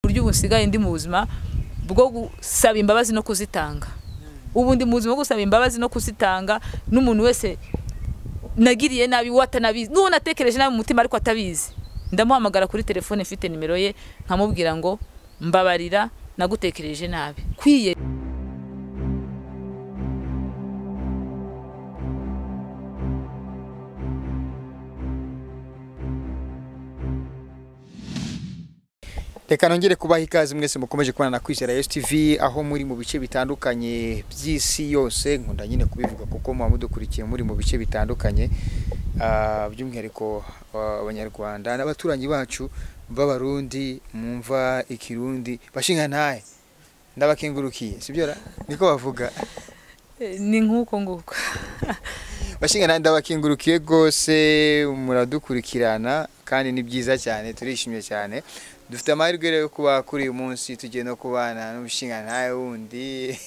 buryo ubu nsigaye ndi mu buzima bwo gusaba imbabazi no kuzitanga ubu ndi mu buzima bwo gusaba imbabazi no kuzitanga n'umuntu wese nagiriye nabi we atanabizi n'uwo natekereje nabi mu mutima ariko atabizi ndamuhamagara kuri telefone mfite nimero ye nkamubwira ngo mbabarira nagutekereje nabi kwiye reka nongere kubaha ikaze mwese mukomeje kubona na kwizera yes tv aho muri mu bice bitandukanye by'isi yose nkunda nyine kubivuga kuko muba mudukurikiye muri mu bice bitandukanye ah, by'umwihariko ah, abanyarwanda n'abaturanyi bacu b'abarundi mumva ikirundi bashinga ntahe ndabakengurukiye sibyo ra niko bavuga Eh, ni nk'uko nguko bashinga ntahe ndabakengurukiye rwose muradukurikirana kandi ni byiza cyane turishimye cyane dufite amahirwe rero yo kuba kuri uyu munsi tugiye no kubana n'umushinga ntahe wundi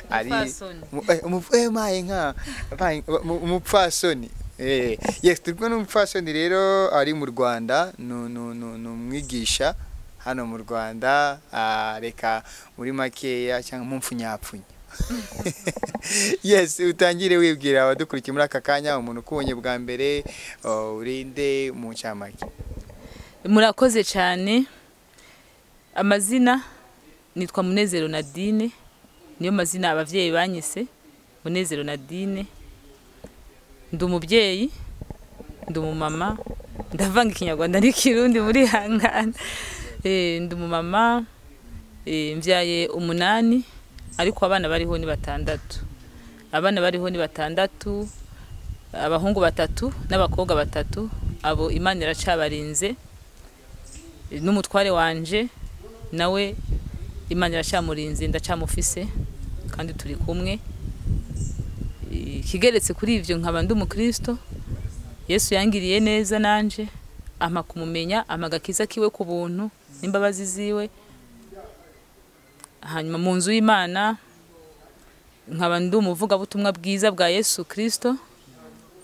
Umupfasoni. Mu- eh, umup- eh, maye nka maye- mu- umupfasoni Eh, yes turi kumwe n'umupfasoni rero ari mu rwanda ni ni- ni- ni umwigisha hano mu rwanda ah, reka muri makeya cyangwa mumpfunyapfunya yes utangire wibwira abadukurikiye muri aka kanya umuntu ukubonye bwa mbere oh, urinde mu ncamake murakoze cyane amazina nitwa munezero nadine niyo mazina ababyeyi banyise munezero nadine ndi umubyeyi ndi umumama ndavanga ikinyarwanda n'ikirundi muri hangana ndi umumama eh, mbyaye umunani ariko abana bariho ni batandatu abana bariho ni batandatu abahungu batatu n'abakobwa batatu abo imana iracabarinze n'umutware wanje nawe imana iracyamurinze ndacamufise kandi turi kumwe Eh, ikigeretse kuri ibyo nkaba ndi umukristo yesu yangiriye neza nanje ampa kumumenya ampa agakiza kiwe ku buntu n'imbabazi ziwe hanyuma mu nzu y'imana nkaba ndi umuvugabutumwa bwiza bwa yesu kirisito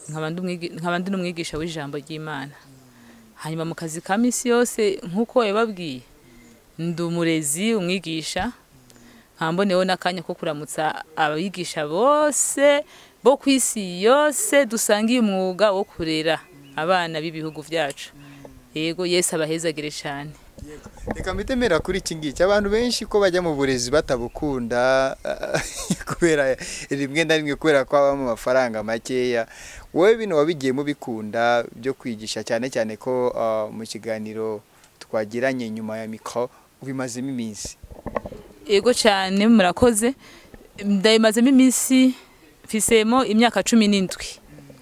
nkaba ndi umwigi- nkaba ndi n'umwigisha w'ijambo ry'imana hanyuma mu kazi ka minsi yose nk'uko yababwiye ndi umurezi umwigisha nkamboneho n'akanya ko kuramutsa abigisha bose bo ku isi yose dusangiye umwuga wo kurera abana b'ibihugu byacu yego yesi abahezagire cyane reka mbitemera kuri iki ngiki abantu benshi ko bajya mu burezi batabukunda kubera rimwe na rimwe kubera ko habamo amafaranga makeya wowe bino wabigiyemo bikunda byo kwigisha cyane cyane ko ah, mu kiganiro twagiranye nyuma ya mikoro ubimazemo iminsi yego cyane murakoze ndayimazemo iminsi mfisemo imyaka cumi n'indwi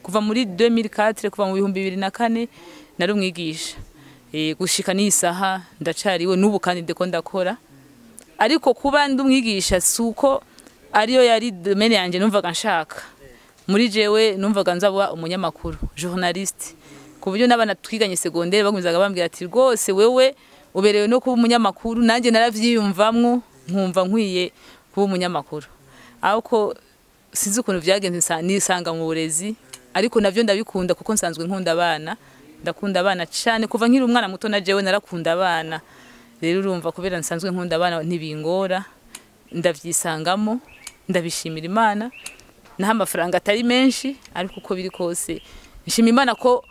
kuva muri 2004 kuva mu bihumbi bibiri na kane nari umwigisha Eh, gushika n'iyi saha ndacariwe n'ubu kandi ndiko ndakora ariko kuba ndi umwigisha si uko ariyo yari domene yanjye numvaga nshaka muri jewe numvaga nzaba umunyamakuru journaliste ku buryo n'abana twiganye segonderi bagumizaga bambwira ati rwose wewe uberewe no kuba umunyamakuru nanjye narabyiyumvamwo nkumva nkwiye kuba umunyamakuru ariko sinzi ukuntu byagenze nsa- nisanga mu burezi ariko nabyo ndabikunda kuko nsanzwe nkunda abana ndakunda abana cyane kuva nkiri umwana muto na jewe narakunda abana rero urumva kubera nsanzwe nkunda abana ntibingora ndabyisangamo ndabishimira imana naho amafaranga atari menshi ariko uko biri kose nshima imana ko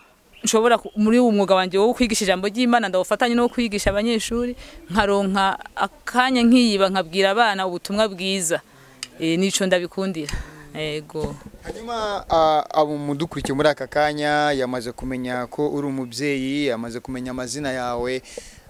nshobora ku- muri uwo mwuga wanjye wo kwigisha ijambo ry'imana ndawufatanya no kwigisha abanyeshuri nkaronka akanya nkiyiba nkabwira abana ubutumwa bwiza Eh, nico ndabikundira yego hanyuma ah, abo mudukurikiye muri aka kanya yamaze kumenya ko uri umubyeyi yamaze kumenya amazina yawe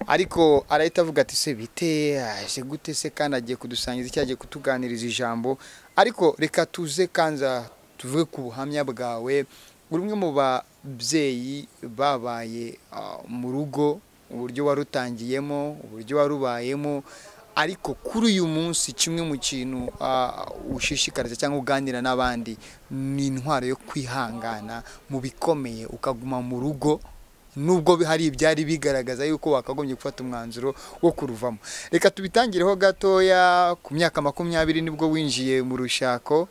ariko arahita avuga ati se bite aje gute se kandi agiye kudusangiza icyo agiye kutuganiriza ijambo ariko reka tuze kanza tuvuge ku buhamya bwawe uri umwe mu babyeyi babaye ah, mu rugo uburyo warutangiyemo uburyo warubayemo ariko kuri uyu munsi kimwe mu kintu ah, ushishikariza cyangwa uganira n'abandi ni intwaro yo kwihangana mu bikomeye ukaguma mu rugo nubwo bi- hari ibyari bigaragaza yuko wakagombye gufata umwanzuro wo kuruvamo reka tubitangireho gatoya ku myaka makumyabiri nibwo winjiye mu rushako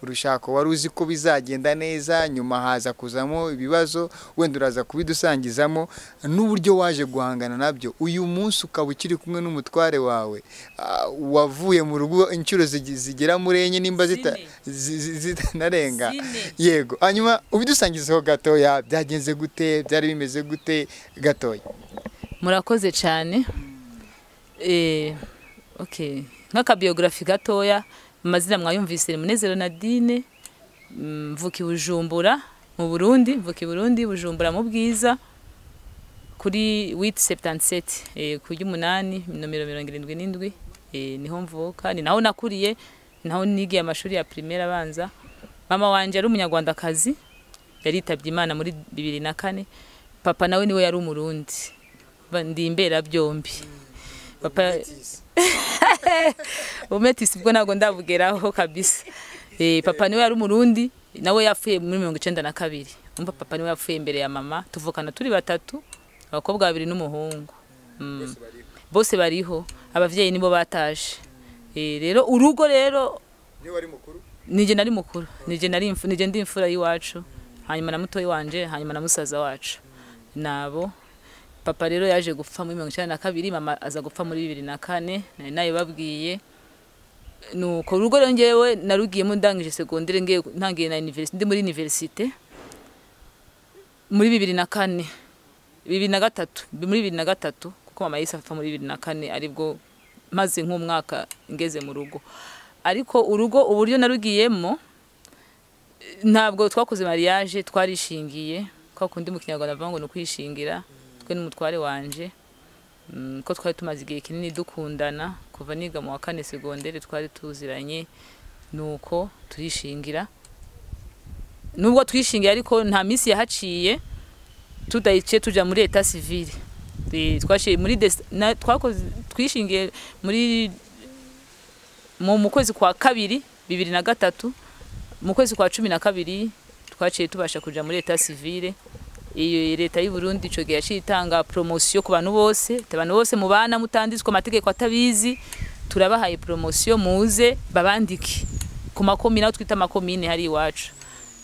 urushako wari uzi ko bizagenda neza nyuma haza kuzamo ibibazo wenda uraza kubidusangizamo n'uburyo waje guhangana nabyo uyu munsi ukaba ukiri kumwe n'umutware wawe ah, wavuye mu rugo inshuro zigi- zigera muri enye nimba zita- Zine. zi- zi- zitanarenga Zine. yego hanyuma ubidusangizeho gatoya byagenze gute byari bimeze gute gatoya murakoze cyane Eh, okay. nk'akabiyogarafi gatoya amazina mwayumvise munezero nadine mm, mvuka i bujumbura mu burundi mvuka i burundi bujumbura mu bwiza kuri witi seputantiseti ku ry'umunani nomero mirongo irindwi n'indwi Eh, niho mvuka ni naho nakuriye ni naho nigiye amashuri ya primaire abanza mama wanjye yari umunyarwandakazi yaritabye imana muri bibiri na kane papa nawe niwe yari umurundi Ba- ndi imbera byombi papa umetisi bwo ntabwo ndabugeraho kabisa Eh, papa niwe yari umurundi nawe yapfuye muri mirongo icyenda na kabiri umva papa niwe yapfuye imbere ya mama tuvukana turi batatu abakobwa babiri n'umuhungu Mm. bose bariho ababyeyi nibo bataje Eh, rero urugo rero nijye nari mukuru nijye nari imfu- nijye ndi imfura y'iwacu hanyuma na mutoyi wanje hanyuma na musaza wacu nabo papa rero yaje gupfa muri mirongo icyenda na kabiri mama aza gupfa muri bibiri na kane nari nayibabwiye nuko urugo rero ngewe narugiyemo ndangije segondere ngiye ntangiye na universite ndi muri universite muri bibiri na kane bibiri na gatatu muri bibiri na gatatu kuko mama yahise apfa muri bibiri na kane aribwo maze nk'umwaka ngeze mu rugo ariko urugo uburyo narugiyemo eh, ntabwo twakoze mariage twarishingiye kwa kundi mu kinyarwanda bavuga ngo ni ukwishingira twe n'umutware wanje Mm, ko twari tumaze igihe kinini dukundana kuva niga mu wa kane segondere twari tuziranye nuko turishingira nubwo twishingiye ariko nta minsi yahaciye tudahice tujya muri leta civile Eh, twashiye muri des- na- twakoze twishingiye muri mu mu kwezi kwa kabiri bibiri na gatatu mu kwezi kwa cumi na kabiri twaciye tubasha kuja muri leta civile iyo leta y'u Burundi ico gihe yaciye itanga promotion ku bantu bose ati abantu bose mubana mutanditswe amategeko atabizi turabahaye promotion muze babandike ku makomine aho twita amakomine hari iwacu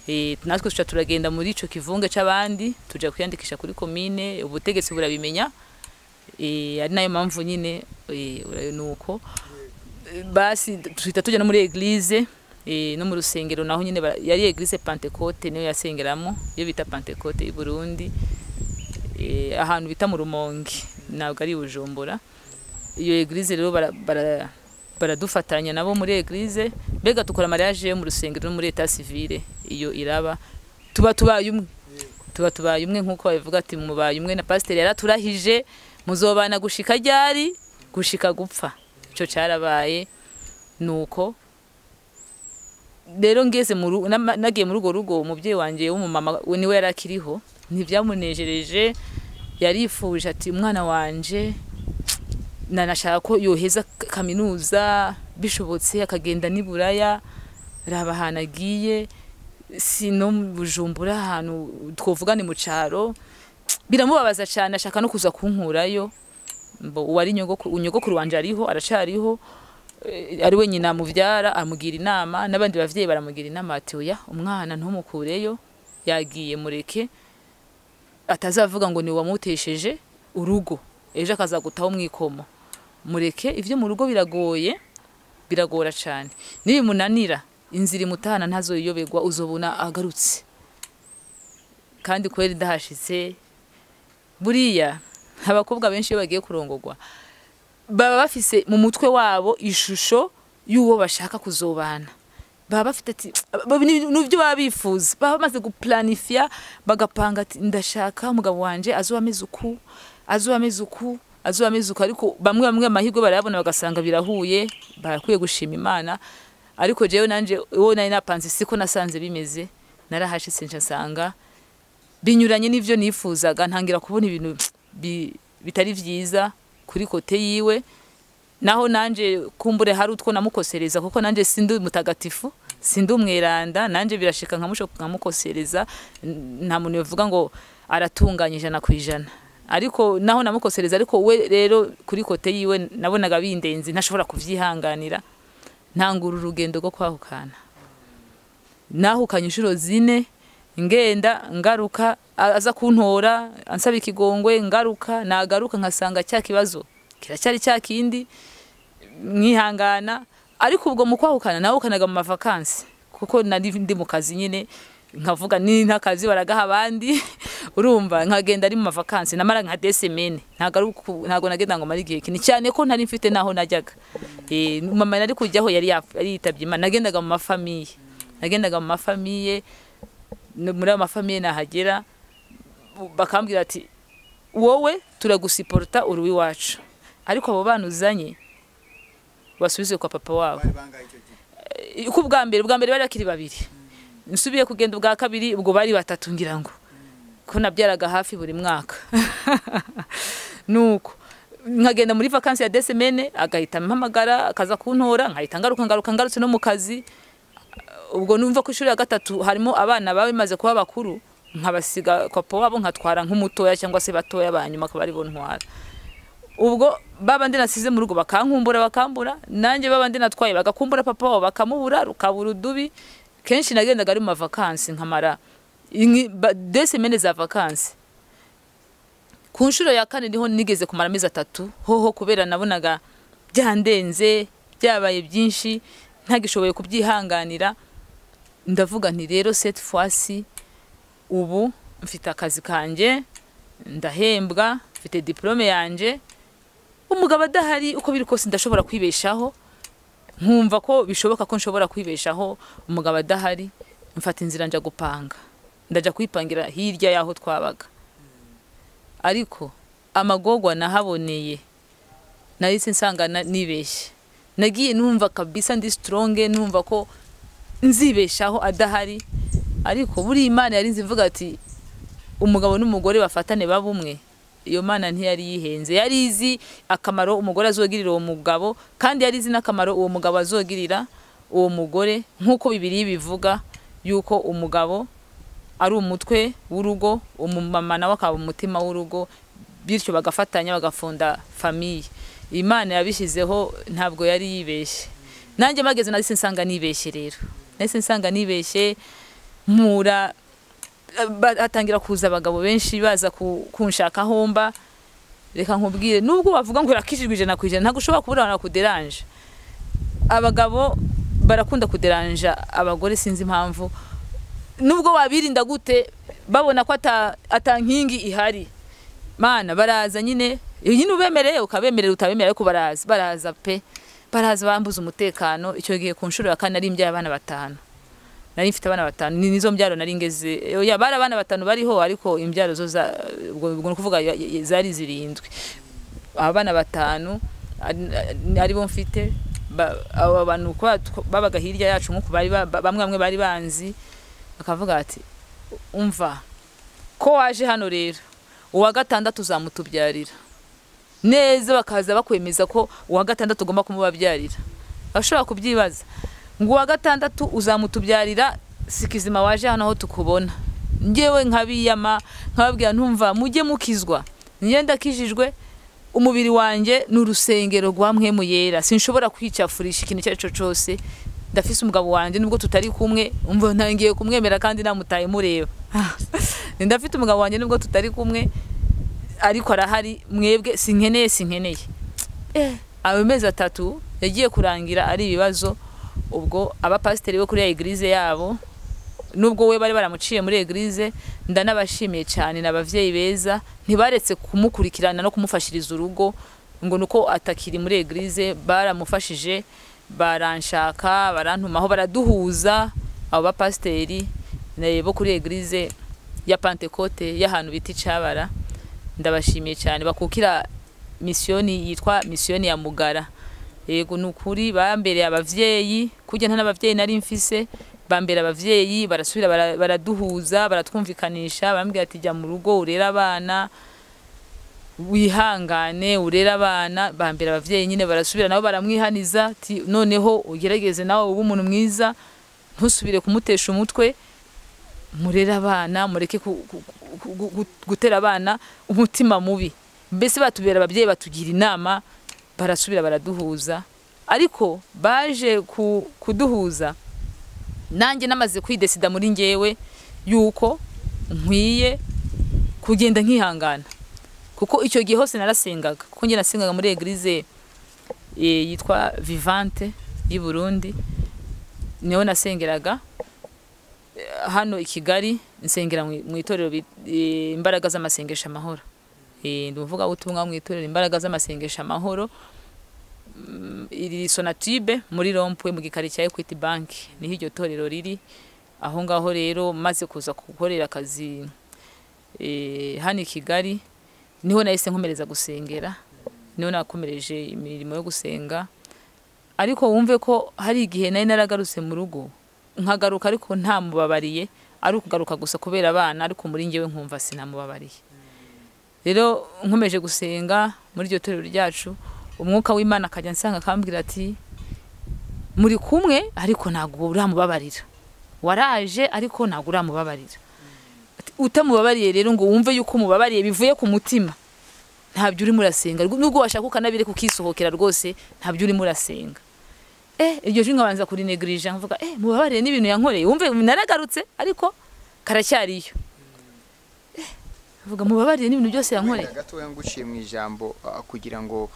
Eh, natwe tuca turagenda muri ico kivunge c'abandi tuja kwiyandikisha kuri komine ubutegetsi burabimenya Eh, ari nayo mpamvu nyine eh, ura- nuko basi duhita tujya no muri eglise eh, no mu rusengero naho nyine bara- yari eglise pentecote niyo yasengeramo iyo bita pentecote y'u burundi Eh, ahantu bita mu rumonge ntabwo ari i bujumbura iyo eglise rero bara- bara- baradufatanya nabo muri eglise mbega dukora mariage yo mu rusengero no muri eta civile iyo iraba tuba tubaye umwe tuba tubaye umwe nk'uko babivuga ati mubaye umwe na pasiteri yaraturahije muzobana gushika ryari gushika gupfa icyo cyarabaye nuko rero ngeze mu ru- nama- nagiye muri urwo rugo umubyeyi wanjye w'umumama we niwe yari akiriho ntibyamunejereje yarifuje ati umwana wanjye nanashaka ko yoheza k- kaminuza bishobotse akagenda n'i buraya raba ahantu agiye si no mu bujumbura ahantu twovuga ni mu cyaro biramubabaza cyane ashaka no kuza kunkurayo mbo uwari nyogokuru nyogokuru wanje ariho aracariho eh, ari wenyine amubyara amugira inama n'abandi bavyeyi baramugira inama ati oya umwana ntumukureyo yagiye mureke atazavuga ngo ni wamutesheje urugo ejo akazagutaho mwikomo mureke ivyo mu rugo biragoye biragora cyane nibimunanira inzira imutahana ntazoyiyoberwa uzobona agarutse kandi kweri ndahashitse buriya abakobwa benshi iyo bagiye kurongorwa baba bafise mu mutwe wabo ishusho y'uwo bashaka kuzobana baba bafite ati baba- ni- nibyo baba bifuza baba bamaze guplanifya bagapanga ati ndashaka umugabo wanje azoba ameze uku azoba ameze uku azoba ameze uku ariko bamwe bamwe amahirwe barayabona bagasanga birahuye barakwiye gushima imana ariko jewe nanje uwo nari napanze siko nasanze bimeze narahashitse nca nsanga binyuranye n'ibyo nifuzaga ntangira kubona ibintu bi- bitari byiza kuri kote yiwe naho nanjye kumbure hari utwo namukosereza kuko nanjye sindi mutagatifu sindi umweranda nanjye birashika nkamusho nkamukosereza n- nta muntu yavuga ngo aratunganye ijana ku ijana ariko naho namukosereza ariko we rero kuri kote yiwe nabonaga bindenzi ntashobora kubyihanganira ntangura urugendo rwo kwahukana nahukanye inshuro zine ngenda ngaruka a- aza kuntora ansaba ikigongwe ngaruka nagaruka nkasanga cya kibazo kiracyari cya kindi mwihangana ariko ubwo mu kwahukana nahukanaga mu mavakansi kuko nari ndi mu kazi nyine nkavuga ni nk'akazi baragaha abandi urumva nkagenda ari mu mavakansi namara nka desemene ntabwo ari uku- ntabwo nagenda ngo mare igihe kinini cyane ko ntari mfite n'aho najyaga Eh, mama nari kujyaho yari yap- yari yitabye imana nagendaga mu mafamiye nagendaga mu mafamiye no- muri ayo mafamiye nahagera bakambwira ati wowe turagusiporota uri iwacu ariko abo bana uzanye basubize kwa papa wabo Eh, ko ubwa mbere ubwa mbere bari bakiri babiri nsubiye kugenda ubwa kabiri ubwo bari batatu ngira ngo ko nabyaraga hafi buri mwaka nuko nkagenda muri vakansi ya desemene agahita ampamagara akaza kuntora nkahita ngaruka ngaruka ngarutse no mu kazi ubwo numva ku ishuri ya gatatu harimo abana baba bamaze kuba bakuru nkabasiga papa wabo nkatwara nk'umutoya cyangwa se batoya ba nyuma akaba ari bo ntwara ubwo babandi nasize mu rugo bakankumbura bakambura nanjye babandi natwaye bagakumbura papa wabo bakamubura rukabura udubi kenshi nagendaga ari mu mavakansi nkamara inki- ba- desemene za vakansi ku nshuro ya kane niho nigeze kumara amezi atatu hoho kubera nabonaga byandenze byabaye byinshi ntagishoboye kubyihanganira ndavuga nti rero seti fwasi ubu mfite akazi kanjye ndahembwa mfite diporome yanjye umugabo adahari uko biri kose ndashobora kwibeshaho nkumva ko bishoboka ko nshobora kwibeshaho umugabo adahari mfata inzira njya gupanga ndajya kwipangira hirya y'aho twabaga ariko amagogwa nahaboneye nahise nsanga na- nibeshye nagiye numva kabisa ndi sitoronge numva ko nzibeshaho adahari ariko buriya imana yari nzi ivuga ati umugabo n'umugore bafatane baba umwe iyo mana ntiyari yihenze yari izi akamaro umugore azogirira uwo mugabo kandi yari izi n'akamaro uwo mugabo azogirira uwo mugore nk'uko bibiri bivuga yuko umugabo ari umutwe w'urugo umumama nawe akaba umutima w'urugo bityo bagafatanya bagafunda famiye imana yabishyizeho ntabwo yari yibeshye nanjye mageze nahise nsanga nibeshye rero nahise nsanga nibeshye mpura ba- hatangira kuza abagabo benshi baza ku- kunshakaho mba reka nkubwire nubwo bavuga ngo irakishijwe ijana ku ijana ntabwo ushobora kubura abantu bakuderanje abagabo barakunda kuderanja abagore sinzi impamvu nubwo wabirinda gute babona ko ata- atankingi ihari mana baraza nyine iyo nyine ubemereye ukabemerera utabemerera ariko baraza baraza pe baraza bambuza umutekano icyo gihe ku nshuro ya kane ari imbyaye abana batanu nari mfite abana batanu ni nizo mbyaro nari ngeze oya bari abana batanu bariho ariko imbyaro zo za ubwo ubwo ni ukuvuga ya- ya- zari zirindwi abana batanu ari- ari bo mfite ba- abo bantu kuba tw- babaga hirya yacu nk'uku bari ba- ba- bamwe bamwe bari banzi bakavuga ati umva ko waje hano rero uwa gatandatu uzamutubyarira neza bakaza bakwemeza ko uwa gatandatu ugomba kumubabyarira bashobora kubyibaza ngo uwa gatandatu uzamutubyarira sikizima waje hano aho tukubona ngewe nkabiyama nkababwira ntumva mujye mukizwa njye ndakijijwe umubiri wanjye ni urusengero rwa mwemu yera sinshobora kwicafurisha ikintu icyo ari cyo cyose ndafise umugabo wanjye nubwo tutari kumwe umva ntangiye kumwemera kandi namutaye mureba ndafite umugabo wanjye nubwo tutari kumwe ariko arahari mwebwe sinkeneye sinkeneye Eh, ayo mezi atatu yagiye kurangira ari ibibazo ubwo abapasiteri bo kuri ya egirize yabo nubwo we bari baramuciye muri egirize ndanabashimiye cyane ni ababyeyi beza ntibaretse kumukurikirana no kumufashiriza urugo ngo ni uko atakiri muri egirize baramufashije baranshaka barantumaho baraduhuza abo bapasiteri eh, bo kuri egirize ya pantekote y'ahantu bita icabara ndabashimiye cyane bakukira misiyoni yitwa misiyoni ya mugara yego ni ukuri bambereye ababyeyi kujya nta n'ababyeyi nari mfise bambera ababyeyi barasubira bara- baraduhuza baratwumvikanisha barambwira ati jya mu rugo urere abana wihangane urere abana bambera ababyeyi nyine barasubira nabo baramwihaniza ati noneho ugerageze nawe ube umuntu mwiza ntusubire kumutesha umutwe murere abana mureke ku- ku- ku- ku- ku- gutera abana umutima mubi mbese batubera ababyeyi batugira inama barasubira baraduhuza ariko baje ku- kuduhuza nanjye namaze kwidesida muri ngewe yuko nkwiye kugenda nkihangana kuko icyo gihe hose narasengaga kuko njye nasengaga muri egirize eh, yitwa vivante y'i burundi niho nasengeraga Eh, hano i kigali nsengera mu mu itorero bit- eh, imbaraga z'amasengesho amahoro Eh, ndi umuvuga ubutumwa mu itorero imbaraga z'amasengesho amahoro Mm, iri sonatibe muri rompwe mu gikari cya equity bank niho iryo torero riri aho ngaho rero maze kuza gukorera akazi eh, hano i kigali niho nahise nkomereza gusengera niho nakomereje imirimo yo gusenga ariko wumve ko hari igihe nari naragarutse mu rugo nkagaruka ariko nta mubabariye ari ukugaruka gusa kubera abana ariko muri njyewe nkumva sinamubabariye rero nkomeje gusenga muri iryo torero ryacu umwuka w'imana akajya ansanga akambwira ati muri kumwe ariko ntabwo uramubabarira waraje ariko ntabwo uramubabarira Ati, utamubabariye rero ngo wumve yuko umubabariye bivuye ku mutima ntabyo urimo urasenga Rw- nubwo washaka ukanabire kukisohokera rwose ntabyo urimo urasenga eh iryo jwi nkabanza kurinegrije nkavuga eh mubabarire n'ibintu yankoreye wumve naragarutse ariko karacyariyo eh vuga mubabarire n'ibintu byose yankoreye Wenda gatoya nguciye mu ijambo ah, kugira ngo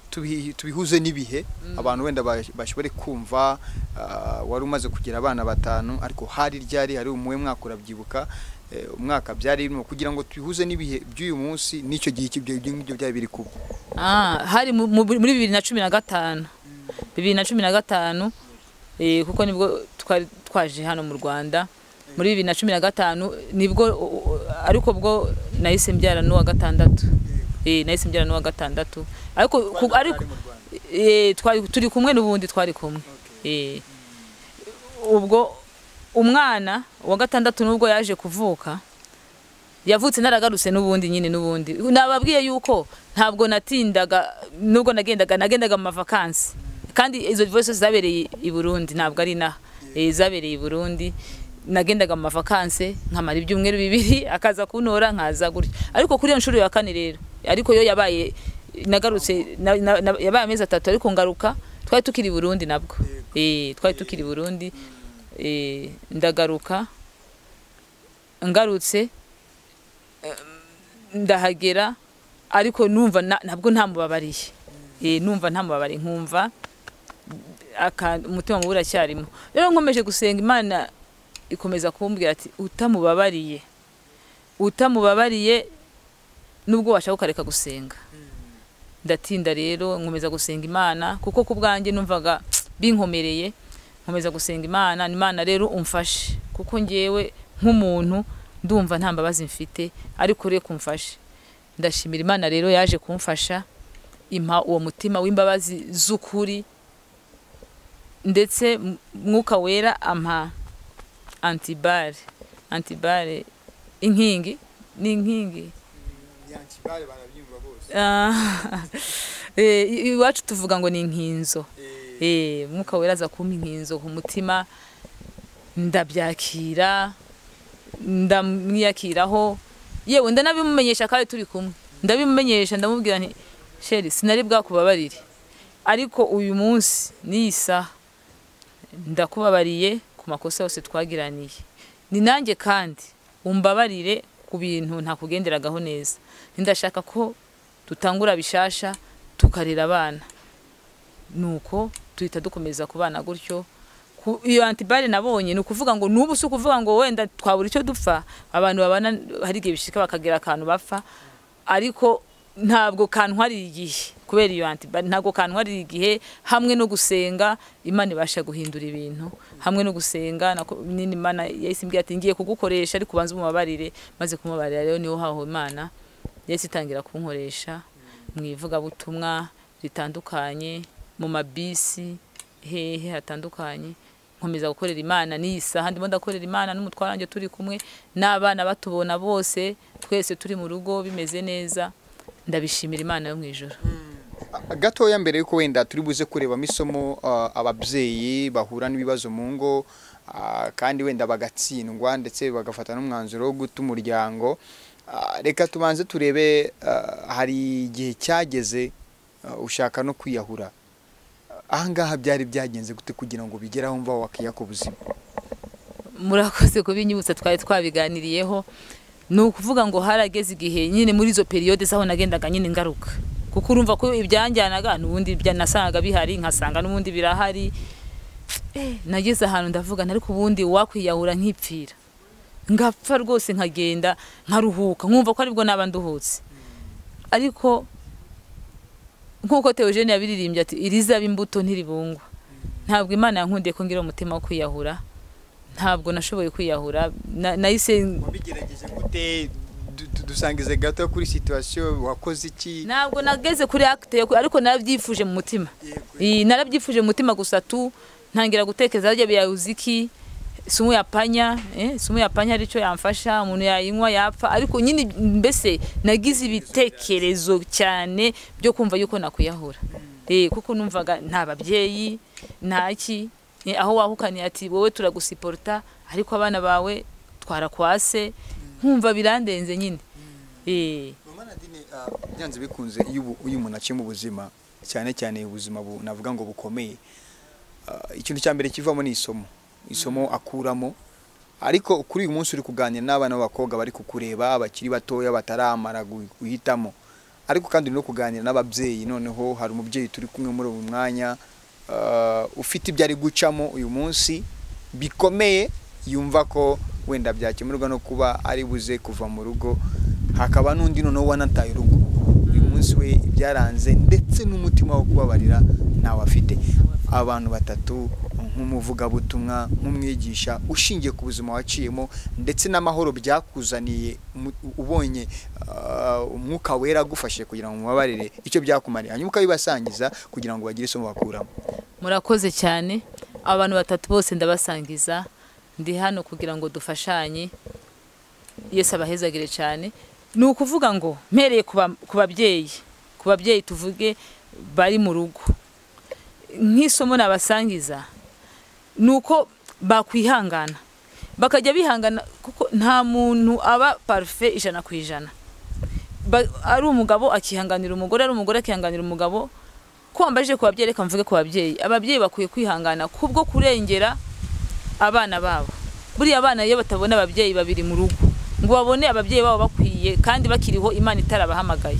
tubi- tubihuze n'ibihe abantu wenda bash- bashobore kumva ah, wari umaze kugira abana batanu ariko hari ryari hari umuwe mwaka urabyibuka eh, umwaka byari birimo kugira ngo tubihuze n'ibihe by'uyu munsi n'icyo gihe cy'ibyo ibyo ngibyo byari biri kuba Ah, hari mu- mu- muri bibiri na cumi na gatanu bibiri na cumi na gatanu eh, kuko nibwo twari twaje hano mu rwanda muri bibiri na cumi na gatanu nibwo o- o- ariko bwo nahise mbyara n'uwa gatandatu Eh, nahise mbyara n'uwa gatandatu ariko ku- ariko eh, twari turi kumwe n'ubundi twari kumwe Eh, ubwo umwana wa gatandatu nubwo yaje kuvuka yavutse naragarutse n'ubundi nyine n'ubundi nababwiye yuko ntabwo natindaga nubwo nagendaga nagendaga mu mavakansi kandi izo voices zabereye i Burundi ntabwo ari inaha Eh, zabereye i Burundi nagendaga mu mavakansi nkamara ibyumweru bibiri akaza kuntora nkaza gutya ariko kuri iyo nshuro ya kane rero ariko yo yabaye nagarutse na, na, na, yabaye amezi atatu ariko ngaruka twari tukiri i Burundi nabwo eh twari tukiri i Burundi eh ndagaruka ngarutse ndahagera ariko numva na- ntabwo ntamubabariye Eh, numva ntamubabariye nkumva aka- umutima mubi uracyarimo rero nkomeje gusenga imana ikomeza kumbwira ati utamubabariye utamubabariye nubwo washaka ukareka gusenga ndatinda rero nkomeza gusenga imana kuko ku bwanjye numvaga binkomereye nkomeza gusenga imana imana rero umfashe kuko ngewe nk'umuntu ndumva nta mbabazi mfite ariko reka umfashe ndashimira imana rero yaje kumfasha impa uwo mutima w'imbabazi z'ukuri ndetse M- mwuka wera ampa antibare antibare inkingi ni inkingi Ah, eh, i- iwacu tuvuga ngo ni inkinzo Eh, umwuka wera aza kumpa inkinzo ku mutima ndabyakira ndamwiyakiraho yewe ndanabimumenyesha kandi turi kumwe ndabimumenyesha ndamubwira nti sheri sinari bwakubabarire ariko uyu munsi n'iyi saha ndakubabariye ku makosa yose twagiraniye ni nanjye kandi umbabarire ku bintu ntakugenderagaho neza ndashaka ko dutangura bishasha tukarera abana nuko duhita dukomeza kubana gutyo Ku- iyo antibare nabonye ni ukuvuga ngo n'ubu si ukuvuga ngo wenda twabura icyo dupfa abantu babana hari igihe bishika bakagira akantu bapfa ariko ntabwo kantwarira igihe kubera iyo antibare ntabwo kantwarira igihe hamwe no gusenga imana ibasha guhindura ibintu hamwe no gusenga nako nyine imana yahise imbwira ati ngiye kugukoresha ariko ubanza umubabarire maze kumubabarira rero niho haho imana yahise itangira kunkoresha mu ivugabutumwa ritandukanye mu mabisi hehe hatandukanye nkomeza gukorera imana n'iyi saha ndimo ndakorera imana n'umutware wanjye turi kumwe n'abana batubona bose twese turi mu rugo bimeze neza ndabishimira imana yo mu ijoro gatoya mbere yuko wenda turi buze kurebamo isomo ah, ababyeyi bahura n'ibibazo mu ngo ah, kandi wenda bagatsindwa ndetse bagafata n'umwanzuro wo guta umuryango Ah, reka tubanze turebe ah, hari igihe cyageze ah, ushaka no kwiyahura ahangaha byari byagenze gute kugira ngo bigere aho mva wakiya ku buzima murakoze kubinyibutsa twari twabiganiriyeho ni ukuvuga ngo harageze igihe nyine muri izo periyode zaho nagendaga nyine ngaruka kuko urumva ko ibyanjyanaga n'ubundi nasangaga bihari nkasanga n'ubundi birahari nageze ahantu ndavuga ariko ubundi wakwiyahura nkipfira ngapfa rwose nkagenda nkaruhuka nkumva ko aribwo naba nduhutse ariko nk'uko teogene yabiririmbye ati irizaba imbuto ntiribungwa ntabwo imana yankundiye ko ngira umutima wo kwiyahura ntabwo nashoboye kwiyahura nahise wabigerageje gute dusangize gato kuri situwasiyo wakoze iki ntabwo nageze kuri akite ariko narabyifuje mu mutima narabyifuje mu mutima gusa tu ntangira gutekereza harya biyabuze iki sumu yapanya sumu yapanya aricyo yamfasha umuntu yayinywa yapfa ariko nyine mbese nagize ibitekerezo cyane byo kumva yuko nakwiyahura kuko numvaga nta babyeyi ntaki aho wahukaniye ati wowe turagusiporuta ariko abana bawe twarakwase nkumva birandenze nyine byanze bikunze iyo umuntu aciye mu buzima cyane cyane ubuzima navuga ngo bukomeye ikintu cya mbere kivamo ni isomo isomo akuramo ariko kuri uyu munsi uri kuganira n'abana b'abakobwa bari kukureba bakiri batoya bataramara guhitamo ariko kandi uri no kuganira n'ababyeyi noneho hari umubyeyi turi kumwe muri uyu mwanya ufite ibyo ari gucamo uyu munsi bikomeye yumva ko wenda byakemurwa no kuba ari buze kuva mu rugo hakaba n'undi noneho wanataye urugo uyu munsi we byaranze ndetse n'umutima wo kubabarira ntawe afite abantu batatu nk'umuvugabutumwa nk'umwigisha ushingiye ku buzima waciyemo ndetse n'amahoro byakuzaniye ubonye umwuka wera agufashe kugira ngo umubabarire icyo byakumariye hanyuma ukabibasangiza kugira ngo bagire isomo bakuramo murakoze cyane abantu batatu bose ndabasangiza ndi hano kugira ngo dufashanye yesi abahezagire cyane ni ukuvuga ngo mpereye ku babyeyi ku babyeyi tuvuge bari mu rugo nk'isomo nabasangiza ni uko bakwihangana bakajya bihangana kuko nta muntu aba parufe ijana ku ijana ari umugabo akihanganira umugore ari umugore akihanganira umugabo ko wambaje ku babyeyi reka mvuge ku babyeyi ababyeyi bakwiye kwihangana kubwo kurengera abana babo buriya abana iyo batabona ababyeyi babiri mu rugo ngo babone ababyeyi babo bakwiye kandi bakiriho imana itarabahamagaye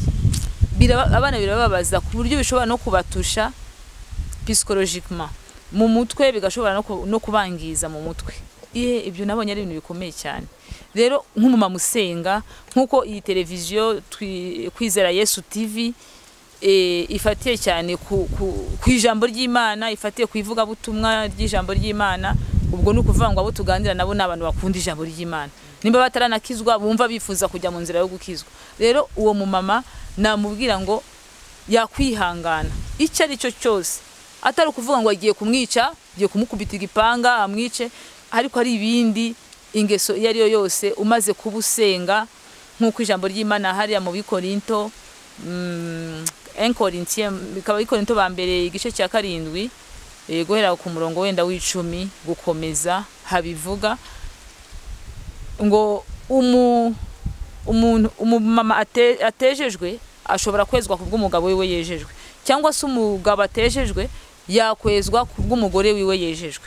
abana birababaza ku buryo bishobora no kubatusha pisikolojikima mu mutwe bigashobora no kubangiza mu mutwe ihe ibyo nabonye ari ibintu bikomeye cyane rero nk'umumama usenga nk'uko iyi televiziyo kwizera yesu tivi ifatiye cyane ku ijambo ry'imana ifatiye ku ivugabutumwa ry'ijambo ry'imana ubwo ni ukuvuga ngo abo tuganira nabo ni abantu bakunda ijambo ry'imana nimba bataranakizwa bumva bifuza kujya mu nzira yo gukizwa rero uwo mumama namubwira ngo yakwihangana icyo ari cyo cyose atari ukuvuga ngo agiye kumwica agiye kumukubita igipanga amwice ariko ari ibindi ingeso iyo ari yo yose umaze kuba usenga nk'uko ijambo ry'imana hariya mu bikorinto enkorintiye bikaba bikorinto ba mbere igice cya karindwi guhera ku murongo wenda w'icumi gukomeza habivuga ngo umumama atejejwe ashobora kwezwa ku bw'umugabo we yejejwe cyangwa se umugabo atejejwe yakwezwa ku bw'umugore wiwe yejejwe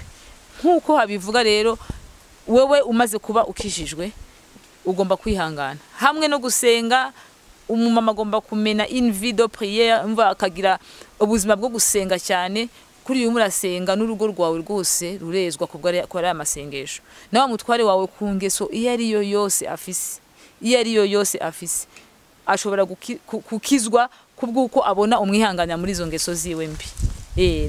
nk'uko habivuga rero wowe umaze kuba ukijijwe ugomba kwihangana hamwe no gusenga umumama agomba kumena invido puriyeri mva akagira ubuzima bwo gusenga cyane kuri uyu murasenga n'urugo rwawe rwose rurezwa kubwo ari amasengesho nawe mutware wawe ku ngeso iyo ari yo yose afise iyo ari yo yose afise ashobora gukizwa kubw'uko abona umwihangana muri izo ngeso ziwe mbi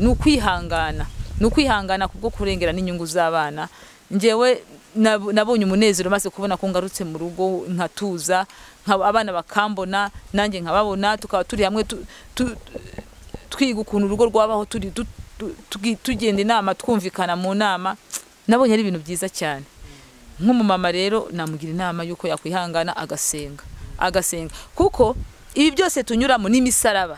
ni ukwihangana ni ukwihangana kubwo kurengera n'inyungu z'abana ngewe nabonye umunezero maze kubona ko ngarutse mu rugo nkatuza abana bakambona nanjye nkababona tukaba turi hamwe twiga ukuntu urugo rwabaho tugenda inama twumvikana mu nama nabonye ari ibintu byiza cyane nk'umumama rero namugira inama y'uko yakwihangana agasenga agasenga kuko ibi byose tunyuramo n'imisaraba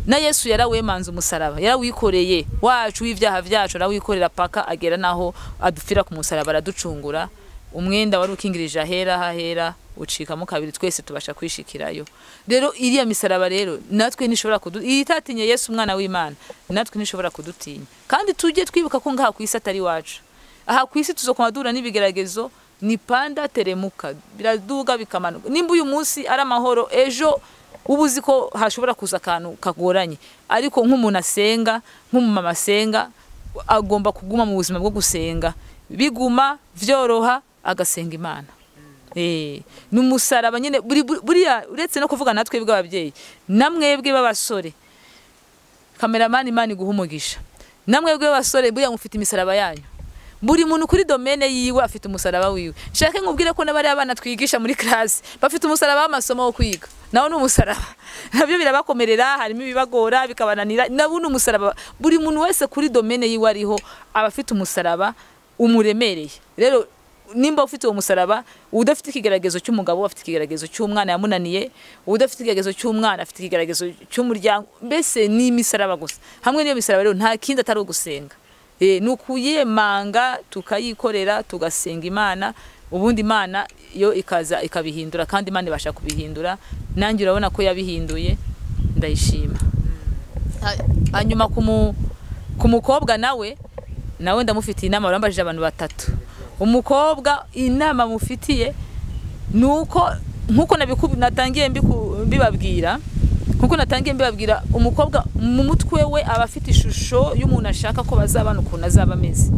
na yesu yarawemanze umusaraba yarawikoreye wacu w'ibyaha byacu arawikorera paka agera n'aho adupfira ku musaraba araducungura umwenda wari ukingirije ahera hahera ucikamo kabiri twese tubasha kwishikirayo rero iriya misaraba rero natwe ntishobora kudutinya iyi itatinye yesu umwana w'imana natwe ntishobora kudutinya kandi tujye twibuka ko ngaha ku isi atari iwacu aha ku isi tuzokoma duhura n'ibigeragezo ni panda teremuka biraduga bikamanuka nimba uyu munsi ari amahoro ejo uba uzi ko hashobora kuza akantu kagoranye ariko nk'umuntu asenga nk'umumama asenga agomba kuguma mu buzima bwo gusenga biguma byoroha agasenga imana ni umusaraba nyine buriya uretse no kuvuga natwe bw'ababyeyi na mwebwe b'abasore kameramani imana iguha umugisha na mwebwe b'abasore buriya mufite imisaraba yanyu buri muntu kuri domene yiwe afite umusaraba wiwe nshake nkubwire ko n'abariya bana twigisha muri classe bafite umusaraba w'amasomo wo kwiga nawo ni umusaraba nabyo birabakomerera harimo ibibagora bikabananira nawo ni umusaraba buri muntu wese kuri domene yiwe ariho aba afite umusaraba umuremereye rero nimba ufite uwo musaraba udafite ikigeragezo cy'umugabo afite ikigeragezo cy'umwana yamunaniye udafite ikigeragezo cy'umwana afite ikigeragezo cy'umuryango mbese ni imisaraba gusa hamwe n'iyo misaraba rero nta kindi atari ugusenga ni ukuyemanga tukayikorera tugasenga imana ubundi imana yo ikaza ikabihindura kandi imana ibasha kubihindura nanjye urabona ko yabihinduye ndayishima hanyuma ku mukobwa nawe nawe ndamufitiye inama urambajije abantu batatu umukobwa inama mufitiye ni uko nk'uko natangiye mbibabwira nkuko natangiye mbibabwira umukobwa mu mutwe we aba afite ishusho y'umuntu ashaka ko bazabana ukuntu azaba ameze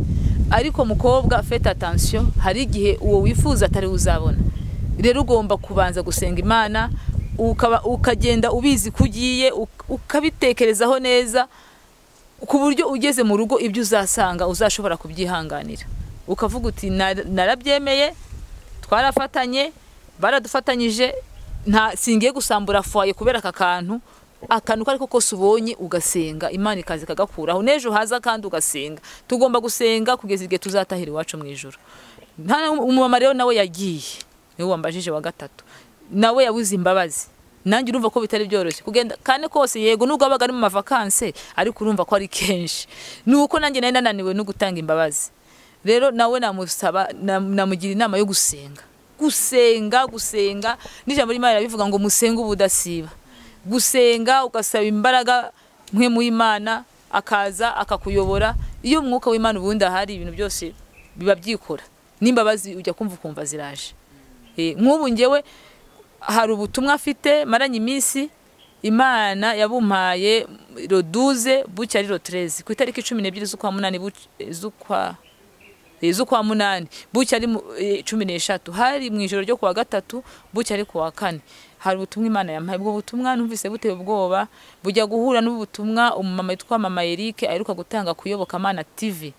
ariko mukobwa fete atansiyo hari igihe uwo wifuza atari uzabona rero ugomba kubanza gusenga imana ukagenda ubizi ko ugiye ukabitekerezaho neza ku buryo ugeze mu rugo ibyo uzasanga uzashobora kubyihanganira ukavuga uti narabyemeye twarafatanye baradufatanyije nta singiye gusambura fwaye kubera aka kantu akantu ko ariko kose ubonye ugasenga imana ikaza ikagakuraho n'ejo haza kandi ugasenga tugomba gusenga kugeza igihe tuzatahira iwacu mu ijoro umumama rero nawe yagiye niwe wambajije wa gatatu nawe yabuze imbabazi nanjye urumva ko bitari byoroshye kugenda kandi kose yego nubwo wabaga ari mu mavakanse ariko urumva ko ari kenshi ni uko nanjye nari nananiwe no gutanga imbabazi rero nawe namusaba namugira inama yo gusenga gusenga gusenga n'ijambo ry'imana rirabivuga ngo musenge ubudasiba gusenga ugasaba imbaraga mwe mu imana akaza akakuyobora iyo umwuka w'imana ubundi ahari ibintu byose biba byikora n'imbabazi ujya kumva ukumva ziraje nk'ubu ngewe hari ubutumwa afite maranye iminsi imana yabumpaye roduze bucya ari rotereze ku itariki cumi n'ebyiri z'ukwa munani z'ukwa z'ukwa munani bucya ari cumi n'eshatu hari mu ijoro ryo kuwa gatatu bucya ari kuwa kane hari ubutumwa imana yampaye ubwo butumwa numvise buteye ubwoba bujya guhura n'ubutumwa umumama witwa mama eric aheruka gutanga kuyobokamana tv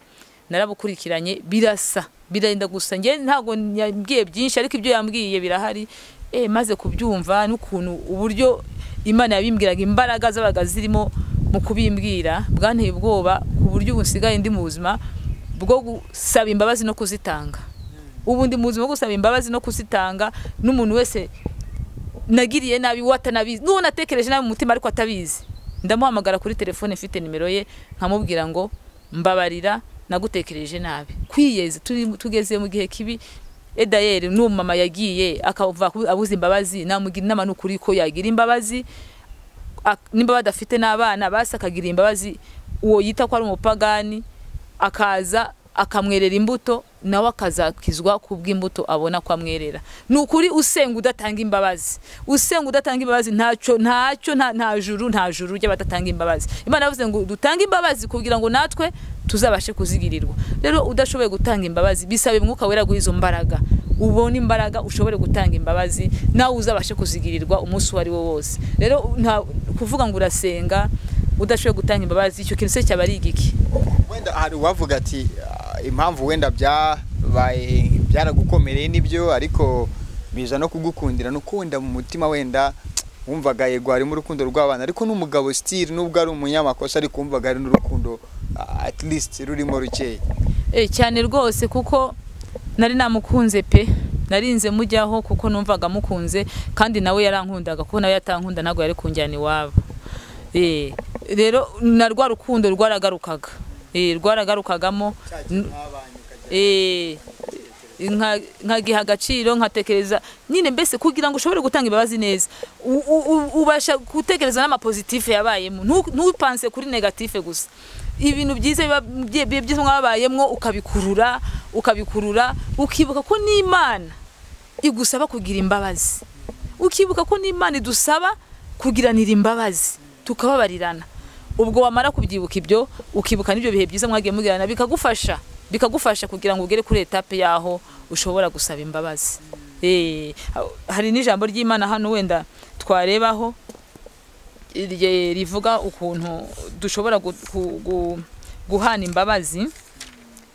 narabukurikiranye birasa birenda gusa njye ntabwo yambwiye byinshi ariko ibyo yambwiye birahari e maze kubyumva n'ukuntu uburyo imana yabimbwiraga imbaraga zabaga zirimo mu kubimbwira bwanteye ubwoba ku buryo ubu nsigaye ndi mu buzima bwo gusaba imbabazi no kuzitanga ubu ndi mu buzima bwo gusaba imbabazi no kuzitanga n'umuntu wese nagiriye nabi we atanabizi n'uwo natekereje nabi mu mutima ariko atabizi ndamuhamagara kuri telefone mfite nimero ye nkamubwira ngo mbabarira nagutekereje nabi kwiyeze tugeze mu gihe kibi edayeri n'uwo mama yagiye akava abuze imbabazi namugira inama n'ukuri ko yagira imbabazi nimba badafite n'abana basi akagira imbabazi uwo yita ko ari umupagani akaza akamwerera imbuto nawe akazakizwa ku bw'imbuto abona ko amwerera ni ukuri usenga udatanga imbabazi usenga udatanga imbabazi ntacyo ntacyo nta juru nta juru ry'abadatanga imbabazi imana yavuze ngo dutange imbabazi kugira ngo natwe tuzabashe kuzigirirwa rero udashoboye gutanga imbabazi bisaba umwuka wera guhiza mbaraga ubone imbaraga ushobore gutanga imbabazi nawe uzabashe kuzigirirwa umunsi uwo ari wo wose rero kuvuga ngo urasenga udashoboye gutanga imbabazi icyo kintu se cyaba ari igiki wenda hari uwavuga ati impamvu wenda byabaye byaragukomereye n'ibyo ariko biza no kugukundira no kuwenda mu mutima wenda wumvaga yego harimo urukundo rw'abana ariko n'umugabo sitiri n'ubwo ari umunyamakosa ariko wumvaga hari n'urukundo at least rurimo rukeya cyane rwose kuko nari namukunze pe narinze mujyaho kuko numvaga mukunze kandi nawe yarankundaga kuko nawe yatankunda ntabwo yari kunjyana iwabo rero na rwa rukundo rwaragarukaga rwararagurukagamo nka- nkagiha agaciro nkatekereza nyine mbese kugira ngo ushobore gutanga imbabazi neza u- u- u- ubasha gutekereza n'amapositife yabayemo ntu- ntupanse kuri negatife gusa ibintu byiza biba bye- bye- byiza mwabayemwo ukabikurura ukabikurura ukibuka ko n'imana igusaba kugira imbabazi ukibuka ko n'imana idusaba kugiranira imbabazi tukababarirana ubwo wamara kubyibuka ibyo ukibuka n'ibyo bihe byiza mwagiye mugirana bikagufasha bikagufasha kugira ngo ugere kuri etape y'aho ushobora gusaba imbabazi Eh, hari n'ijambo ry'imana hano wenda twarebaho irye- rivuga ukuntu dushobora gu- gu- gu- guhana imbabazi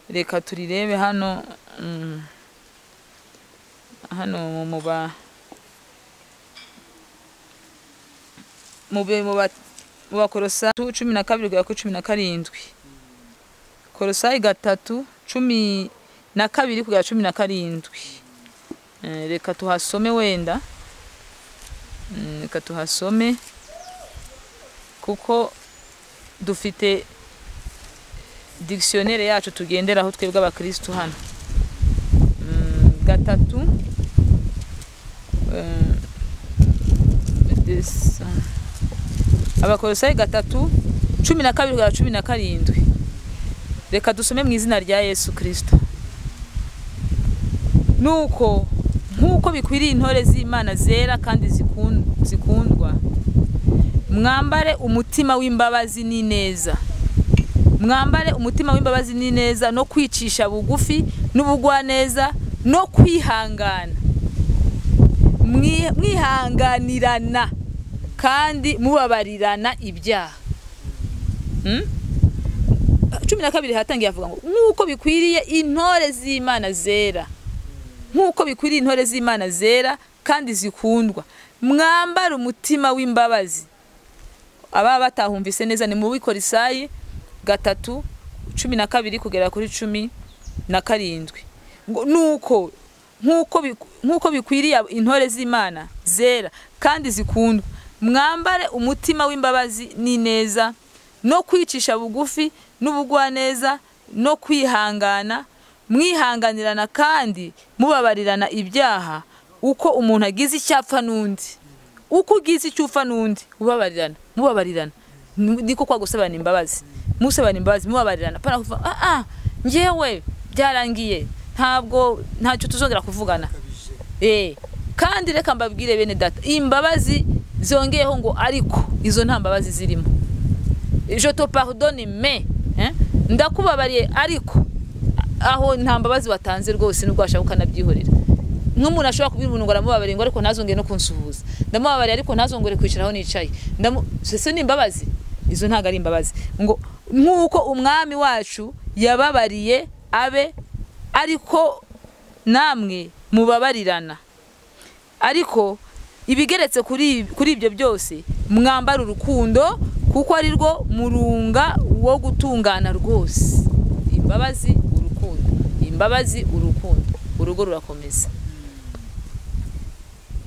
reka turirebe hano mm, hano mu- mu ba mu be- mu ba- mu bakorosa cumi na kabiri kugera kuri cumi na karindwi korosayi gatatu cumi na kabiri kugera cumi na karindwi Eh, reka tuhasome wenda Mm, reka tuhasome kuko dufite dictionnaire yacu tugenderaho twebwe abakirisitu hano Mm, gatatu Eh, this, eh, abakolosayi gatatu cumi na kabiri kugera cumi na karindwi reka dusome mu izina rya yesu kirisito nuko nk'uko bikwiriye intore z'imana zera kandi zikun- zikundwa mwambare umutima w'imbabazi n'ineza mwambare umutima w'imbabazi n'ineza no kwicisha bugufi n'ubugwaneza no kwihangana Mwi- mwihanganirana kandi mubabarirana ibyaha Hmm? cumi na kabiri hatangiye avuga ngo nk'uko bikwiriye intore z'imana zera nk'uko bikwiriye intore z'imana zera kandi zikundwa mwambara umutima w'imbabazi ababa batahumvise neza ni mu bikorisayi gatatu cumi na kabiri kugera kuri cumi na karindwi ngo nuko nk'uko biku- nk'uko bikwiriye intore z'imana zera kandi zikundwa mwambare umutima w'imbabazi n'ineza no kwicisha bugufi n'ubugwaneza no kwihangana mwihanganirana kandi mubabarirana ibyaha uko umuntu agize icyapfa n'undi uko ugize icyo upfa n'undi ubabarirana mubabarirana Mu- niko kwa gusabana imbabazi musabana imbabazi mubabarirana pana kuvuga ah ah njyewe byarangiye ntabwo ntacyo tuzongera kuvugana eh kandi reka mbabwire bene data imbabazi zongeyeho ngo ariko izo nta mbabazi zirimo je te pardonne mais hein, ndakubabariye ariko aho nta mbabazi watanze rwose nubwo washaka ukanabyihorera nk'umuntu ashobora kubwira umuntu ngo aramubabariye ngo ariko ntazongere no kunsuhuza ndamubabariye ariko ntazongere kwicaraho nicaye Ndamu- ese ni imbabazi izo ntabwo ari imbabazi ngo nk'uko umwami wacu yababariye abe ariko namwe mubabarirana ariko ibigeretse kuri kuri ibyo byose mwambara urukundo kuko ari rwo murunga wo gutungana rwose imbabazi urukundo imbabazi urukundo urugo rurakomeza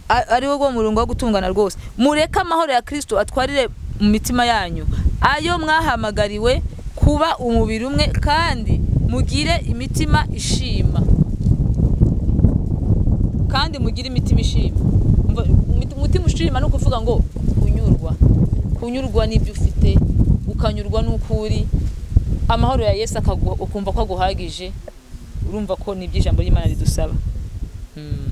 A- ari wo rwo murunga wo gutungana rwose mureke amahoro ya kirisito atwarire mu mitima yanyu ayo mwahamagariwe kuba umubiri umwe kandi mugire imitima ishima kandi mugire imitima ishima Umva, umut- umutima ushima ni ukuvuga ngo kunyurwa kunyurwa n'ibyo ufite ukanyurwa n'uko uri amahoro ya yesu akaguha ukumva ko aguhagije urumva ko ni ibyo ijambo ry'imana ridusaba Mm.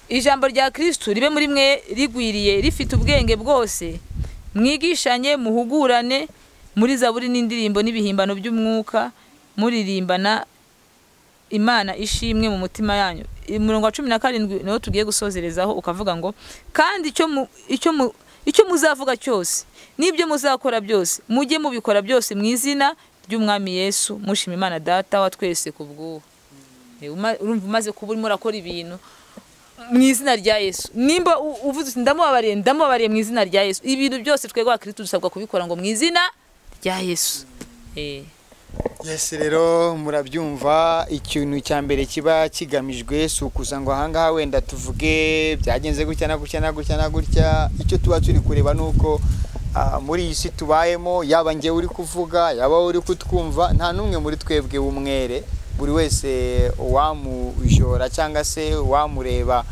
ijambo rya kirisitu ribe muri mwe rigwiriye rifite ubwenge bwose mwigishanye muhugurane muri zaburi n'indirimbo n'ibihimbano by'umwuka muririmbana imana ishimwe mu mutima yanyu umurongo wa cumi na karindwi niwo tugiye gusozerezaho ukavuga ngo kandi icyo mu- icyo mu- icyo muzavuga cyose n'ibyo muzakora byose mujye mubikora byose mu izina ry'umwami yesu mushima imana data wa twese ku bw'ubu Eh, uma- urumva umaze kuba urimo urakora ibintu mu izina rya yesu nimba u- uvuze uti ndamubabariye ndamubabariye mu izina rya yesu ibintu byose twebwe abakirisitu dusabwa kubikora ngo mu izina rya yesu Eh. Yes rero murabyumva ikintu cya mbere kiba kigamijwe si ukuza ngo ahangaha wenda tuvuge byagenze gutya na gutya na gutya na gutya icyo tuba turi kureba ni uko ah, muri iyi si tubayemo yaba njye uri kuvuga yaba uri kutwumva nta n'umwe muri twebwe w'umwere buri wese uwamujora cyangwa se uwamureba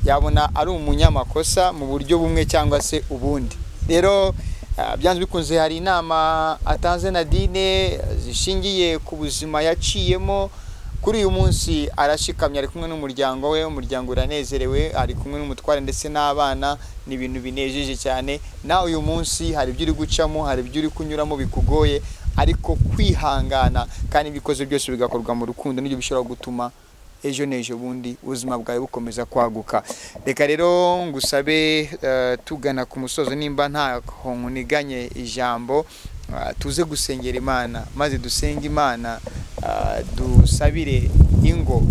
yabona ari umunyamakosa mu buryo bumwe cyangwa se ubundi rero ah, byanze bikunze hari inama atanze nadine zishingiye ku buzima yaciyemo kuri uyu munsi arashikamye ari kumwe n'umuryango we umuryango uranezerewe ari kumwe n'umutware ndetse n'abana ni ibintu binejeje cyane nawe uyu munsi hari ibyo uri gucamo hari ibyo uri kunyuramo bikugoye ariko kwihangana kandi ibyo ukoze byose bigakorwa mu rukundo nibyo bishobora gutuma ejo n'ejo bundi ubuzima bwawe bukomeza kwaguka reka rero ngusabe eh, tugana ku musozo nimba nta ntiganye ijambo Ah, tuze gusengera imana maze dusenge imana ah, dusabire ingo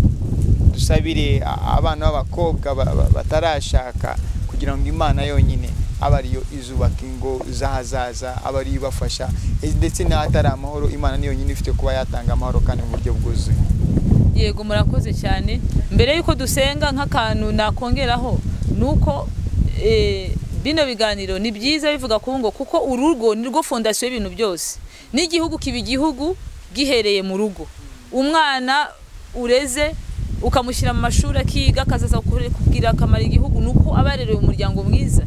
dusabire a- abana b'abakobwa ba- ba- batarashaka kugira ngo imana yonyine aba ariyo izubaka ingo z'ahazaza aba ariyo ibafasha Eh, ndetse n'ahatari amahoro imana ni yonyine ifite kuba yatanga amahoro kandi mu buryo bwuzuye yego murakoze cyane mbere y'uko dusenga nk'akantu nakongeraho ni uko eh, bino biganiro ni byiza bivuga ku ngo kuko urugo ni rwo fondasiyo y'ibintu byose n'igihugu kiba igihugu gihereye mu rugo umwana ureze ukamushyira mu mashuri akiga akazaza kure- kugira akamaro igihugu ni uko aba yarerewe umuryango mwiza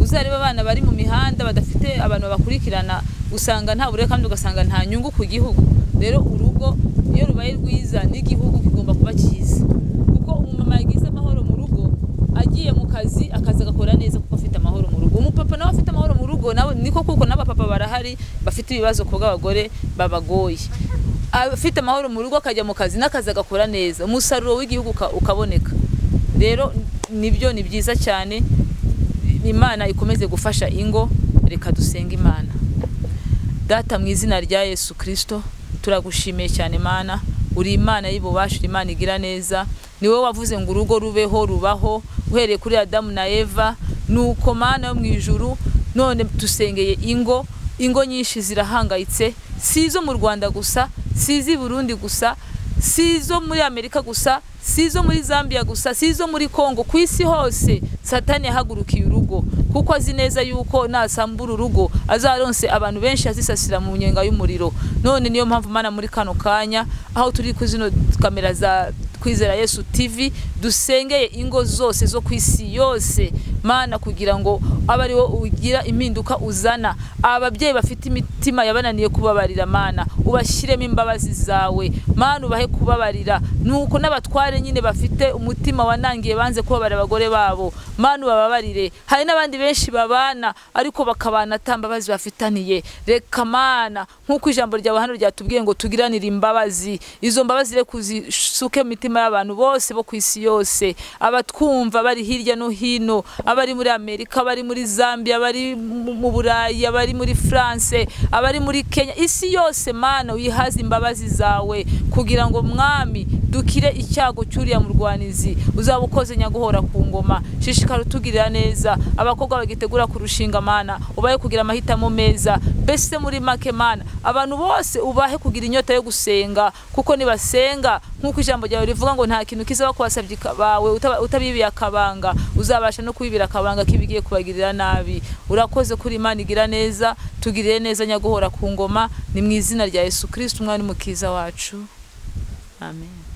uzareba abana bari mu mihanda badafite abantu babakurikirana usanga nta burere kandi ugasanga nta nyungu ku gihugu rero urugo iyo rubaye rwiza n'igihugu kigomba kuba cyiza kuko umumama yagize amahoro mu rugo agiye mu kazi akazi agakora neza kuko afite amahoro mu rugo umupapa nawe afite amahoro mu rugo nawe niko kuko n'abapapa barahari bafite ibibazo ku bw'abagore babagoye afite amahoro mu rugo akajya mu kazi n'akazi agakora neza umusaruro w'igihugu uka- ukaboneka rero nibyo ni byiza cyane imana ikomeze gufasha ingo reka dusenge imana data mu izina rya yesu kirisito turagushimiye cyane mana uri imana y'ububasha uri imana igira neza ni wowe wavuze ngo urugo rubeho rubaho uhereye kuri adamu na eva nuko mana yo mu ijuru none tusengeye ingo ingo nyinshi zirahangayitse si izo mu rwanda gusa si iz'i burundi gusa si izo muri amerika gusa si izo muri zambia gusa si izo muri kongo ku isi hose satani yahagurukiye urugo kuko azi neza yuko nasambura urugo azaronse abantu benshi azisasira mu nyenga y'umuriro none niyo mpamvu mana muri kano kanya aho turi ku zino kamera za kwizera yesu tv dusengeye ingo zose zo ku isi yose mana kugira ngo abe ari wo ugira impinduka uzana ababyeyi bafite imitima yabananiye kubabarira mana ubashyiremo imbabazi zawe mana ubahe kubabarira nuko n'abatware nyine bafite umutima wanangiye banze kubabarira abagore babo mana ubababarire hari n'abandi benshi babana ariko bakabana ata mbabazi bafitaniye reka mana nk'uko ijambo ryawe hano ryatubwiye ngo tugiranire imbabazi izo mbabazi reka uzisuke mu mitima y'abantu bose bo ku isi yose abatwumva bari hirya no hino abari muri amerika abari muri zambia abari mu mu burayi abari muri france abari muri kenya isi yose mana uyihaze imbabazi zawe kugira ngo mwami dukire icyago cyuriya murwanizi uzaba ukoze nyaguhora ku ngoma shishikara utugirira neza abakobwa bagitegura kurushinga mana ubahe kugira amahitamo meza mbese muri make mana abantu bose ubahe kugira inyota yo gusenga kuko nibasenga nk'uko ijambo ryawe rivuga ngo nta kintu kizaba kubasabye bawe utaba- utabibiye akabanga uzabasha no kubibira akabanga k'ibigiye kubagirira nabi urakoze kuri imana igira neza tugirire neza nyaguhora ku ngoma ni mu izina rya yesu kirisiti umwami mukiza wacu amen